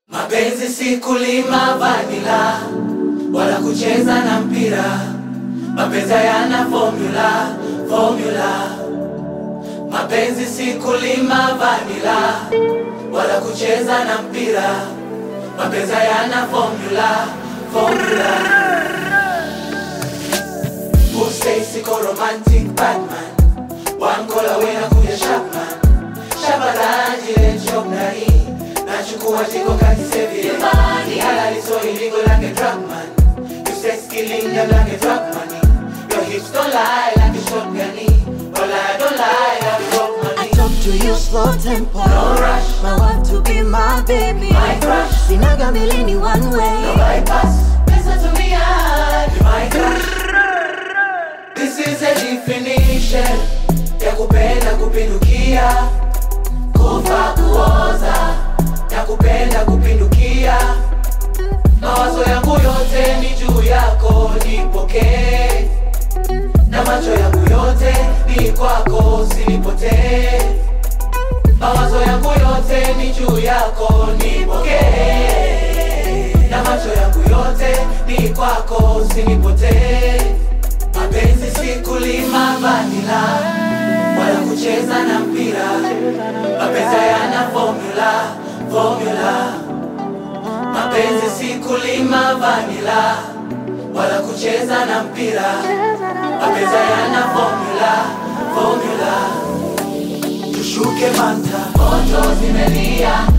Mapenzi si kulima vanila wala kucheza na mpira. Mapenzi hayana formula, formula. Mapenzi si kulima vanila wala kucheza na mpira. Mapenzi hayana formula, formula. Who say siko romantic Batman One call away na kuja Sharpman Shabalaji le job na hii Nachukua jiko kati sevi Ni halali so illegal like a drug man You say killing them like a drug money Your hips don't lie like a shotgun Well I don't lie like a drug I money talk to you slow tempo. No rush. My want to be my baby. My crush. Sinaga milini one way. No bypass Listen to me and be my crush This is a definition Ya kupenda kupindukia Kufa kuoza Ya kupenda kupindukia Mawazo yangu yote ni juu yako nipokee Na macho yangu yote ni kwako usinipotee Mawazo yangu yote ni juu yako nipokee Na macho yangu yote ni kwako usinipotee Mapenzi si kulima vanila wala kucheza na mpira. Mapenzi hayana formula, formula. Mapenzi si kulima vanila wala kucheza na mpira. Mapenzi hayana formula, formula. Tushuke manta, moto zimelia,